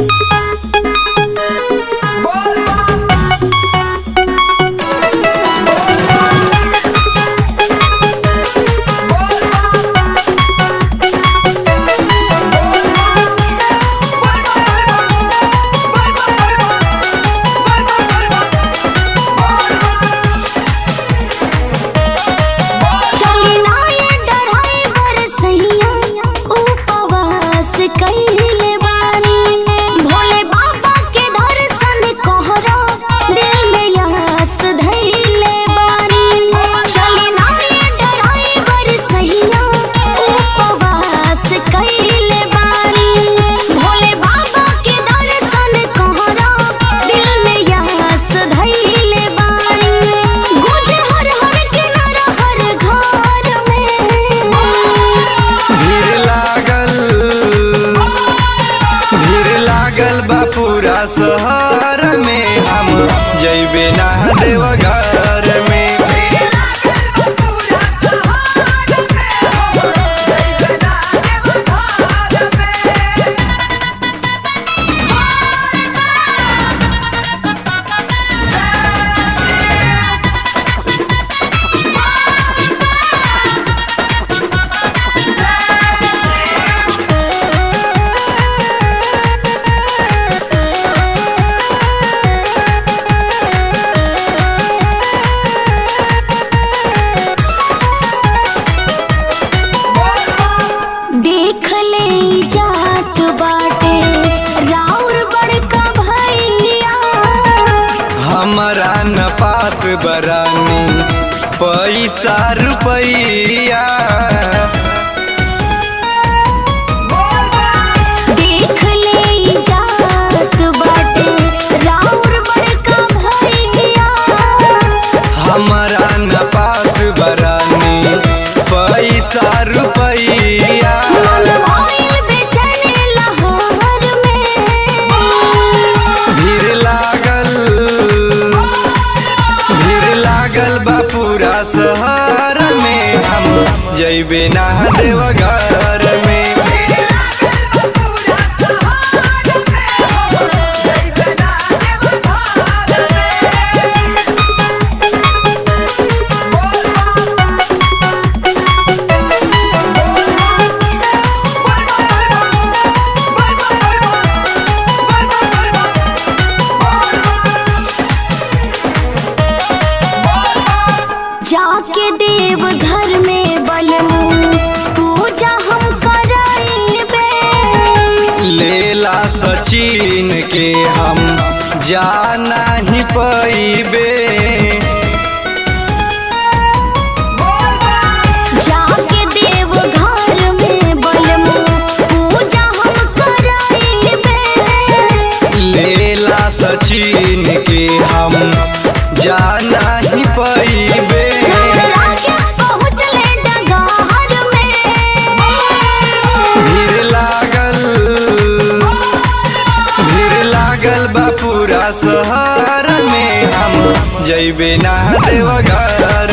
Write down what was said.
चली ना ये डराइवर सैया उपवास कइले बानी भोले बाबा के दर्शन कहरा दिल में यास धइले बानी चली ना ये डराइवर सैया उपवास कइले बानी भोले बाबा के दर्शन कहरा दिल में यास धइले बानी गुजे हर हर किनारा हर घर में भीड़ लागल भीड़ लागल बा पूरा शहर में हम जैबे ना देवघर में देख ले जात बाटे राउर बड़का भैया हमारा न पास बरानी पैसा रुपैया देख ले जात बाटे राउर बड़का भैया हमारा न पास बरानी पैसा रुपैया मन भइल बेचैन लहर में भीड़ लागल भीड़ लागल बा पूरा शहर में हम जैबे ना देवघर में जाके देव घर में बलमू पूजा हम कराइबे लेला सचिन के हम जाना ही पैबे जाके देव घर में बलमू पूजा हम कराइबे लेला सचिन के हम जाना ही पैबे राकेश पहुँचले डगार में भीड़ लागल भीड़ लागल बा पूरा शहर में हम जैबे ना देवघर